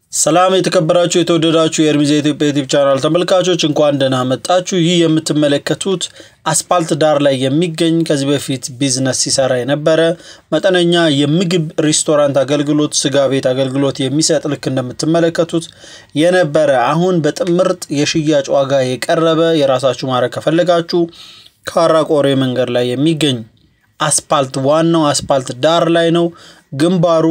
ሰላም የተከበራችሁ የተወደዳችሁ የእርሚዜ ኢትዮጵያ ዩቲብ ቻናል ተመልካቾች እንኳን ደህና መጣችሁ። ይህ የምትመለከቱት አስፓልት ዳር ላይ የሚገኝ ከዚህ በፊት ቢዝነስ ሲሰራ የነበረ መጠነኛ የምግብ ሬስቶራንት አገልግሎት፣ ስጋ ቤት አገልግሎት የሚሰጥ ልክ እንደምትመለከቱት የነበረ አሁን በጥምርጥ የሽያጭ ዋጋ የቀረበ የራሳችሁ ማድረግ ከፈለጋችሁ ካራ ቆሬ መንገድ ላይ የሚገኝ አስፓልት ዋናው አስፓልት ዳር ላይ ነው። ግንባሩ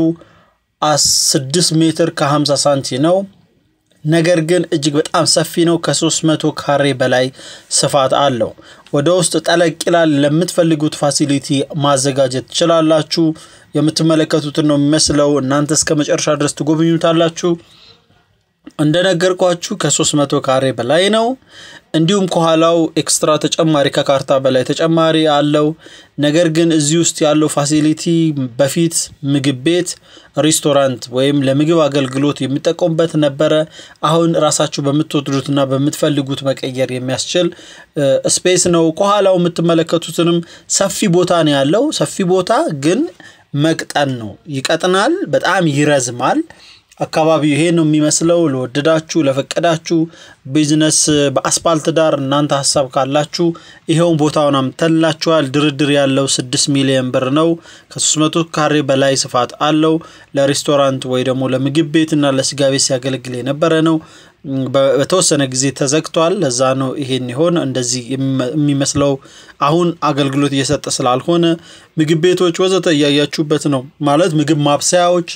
ስድስት ሜትር ከ50 ሳንቲ ነው። ነገር ግን እጅግ በጣም ሰፊ ነው። ከ300 ካሬ በላይ ስፋት አለው። ወደ ውስጥ ጠለቅ ይላል። ለምትፈልጉት ፋሲሊቲ ማዘጋጀት ትችላላችሁ። የምትመለከቱትን ነው የሚመስለው። እናንተ እስከ መጨረሻ ድረስ ትጎብኙታላችሁ። እንደነገርኳችሁ ከ300 ካሬ በላይ ነው። እንዲሁም ከኋላው ኤክስትራ ተጨማሪ ከካርታ በላይ ተጨማሪ አለው። ነገር ግን እዚህ ውስጥ ያለው ፋሲሊቲ በፊት ምግብ ቤት፣ ሬስቶራንት ወይም ለምግብ አገልግሎት የሚጠቀሙበት ነበረ። አሁን ራሳችሁ በምትወዱትና በምትፈልጉት መቀየር የሚያስችል ስፔስ ነው። ከኋላው የምትመለከቱትንም ሰፊ ቦታ ነው ያለው። ሰፊ ቦታ ግን መቅጠን ነው። ይቀጥናል፣ በጣም ይረዝማል። አካባቢው ይሄ ነው የሚመስለው። ለወደዳችሁ ለፈቀዳችሁ ቢዝነስ በአስፓልት ዳር እናንተ ሀሳብ ካላችሁ ይሄውን ቦታውን አምተላችኋል። ድርድር ያለው ስድስት ሚሊዮን ብር ነው። ከ300 ካሬ በላይ ስፋት አለው። ለሬስቶራንት ወይ ደግሞ ለምግብ ቤት እና ለስጋ ቤት ሲያገለግል የነበረ ነው። በተወሰነ ጊዜ ተዘግቷል። ለዛ ነው ይሄን ይሆን እንደዚህ የሚመስለው። አሁን አገልግሎት እየሰጠ ስላልሆነ ምግብ ቤቶች ወዘተ እያያችሁበት ነው ማለት ምግብ ማብሰያዎች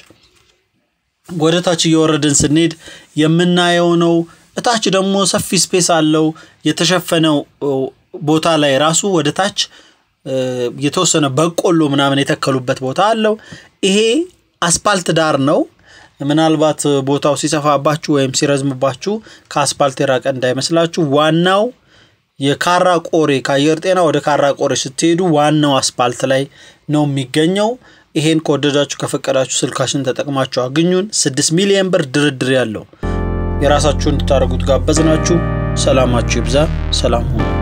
ወደ ታች እየወረድን ስንሄድ የምናየው ነው። እታች ደግሞ ሰፊ ስፔስ አለው። የተሸፈነው ቦታ ላይ ራሱ ወደ ታች የተወሰነ በቆሎ ምናምን የተከሉበት ቦታ አለው። ይሄ አስፓልት ዳር ነው። ምናልባት ቦታው ሲሰፋባችሁ ወይም ሲረዝምባችሁ ከአስፓልት የራቀ እንዳይመስላችሁ። ዋናው የካራ ቆሬ ከአየር ጤና ወደ ካራ ቆሬ ስትሄዱ ዋናው አስፓልት ላይ ነው የሚገኘው። ይሄን ከወደዳችሁ ከፈቀዳችሁ ስልካችን ተጠቅማችሁ አግኙን። ስድስት ሚሊዮን ብር ድርድር ያለው የራሳችሁ እንድታደርጉት ጋበዝናችሁ። ሰላማችሁ ይብዛ። ሰላም ሁኑ።